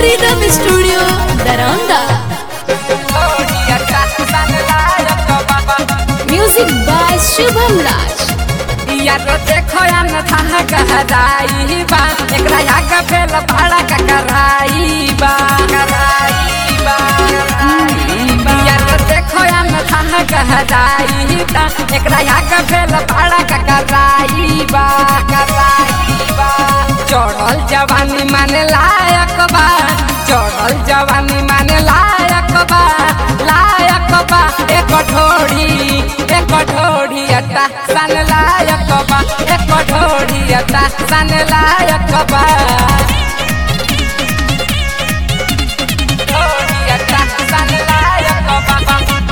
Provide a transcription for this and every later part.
Rhythm Studio, Daranda. Music by Shubham Raj. यारो देखो या न था गहराई बा एकरा याग फेल भाड़ा का कराई बा कराई बा यारो देखो या न था गहराई बा एकरा याग फेल भाड़ा का कराई बा कराई बा चढ़ल जवानी माने लायक बा चढ़ल जवानी माने लायक बा लायक बा एक ढोड़ी एक ढोड़ी अटा सन लायक बा एक ढोड़ी अटा सन लायक बा ढोड़ी अटा सन लायक बा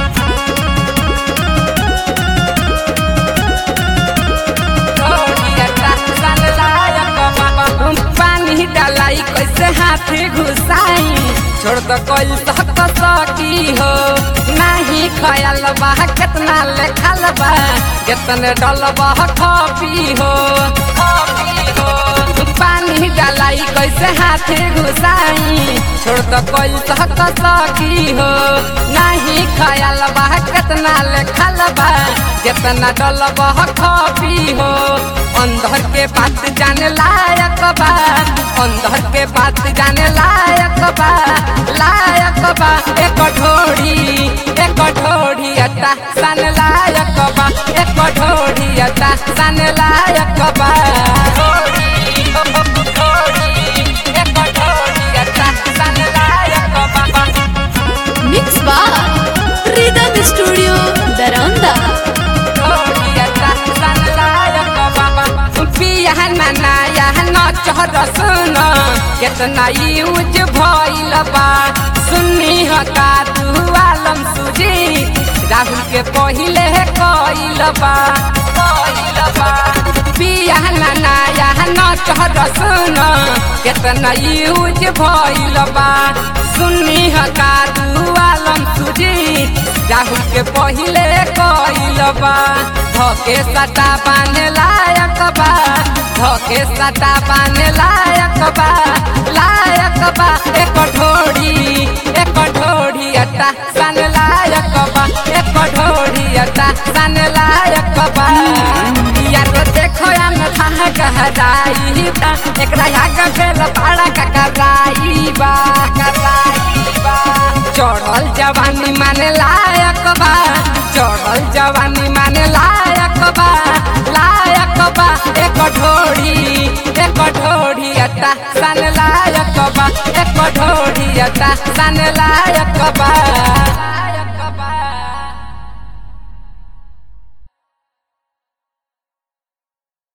पानी डालाई कैसे हाथी घुसाई छोड़ दो कोई तक सकी हो नहीं खयाल बा कितना लेखल बा कितने डल बा खपी हो खपी हो पानी डालाई कैसे हाथी घुसाई छोड़ दो कोई तक सकी हो नहीं खयाल बा कितना लेखल बा कितना डल बा खपी हो अंदर के बात जाने लायक बा अंदर के बात जाने लायक बा लायक बा एक ढोड़ी एक ढोड़ी अटा सन लायक बा एक ढोड़ी अटा सन लायक बा ढोड़ी, ढोड़ी, एक ढोड़ी अटा सन लायक बा Mix by Rhythm Studio, Daranda. कितना यूज भइल बा सुन्नी हका तू आलम सुजी राहुल के पहिले कइल बा कइल बा पिया नाना यह न चहर सुन कितना यूज भइल बा सुन्नी हका तू आलम सुजी राहुल के पहिले कइल बा धके सटा बाने लायक बा धके सटा बाने लायक बा लायक बा एक ढोड़ी एक ढोड़ी अटा सन लायक बा एक ढोड़ी अटा सन लायक बा यार देखो या न था गहराई बा एकरा याग फेल पाड़ा का कराई बा कराई बा चढ़ल जवानी माने लायक बा चढ़ल जवानी माने लायक बा लायक बा एक ढोड़ी एक ढोड़ी अटा सन लायक बा एक ढोड़ी अटा सन लायक बा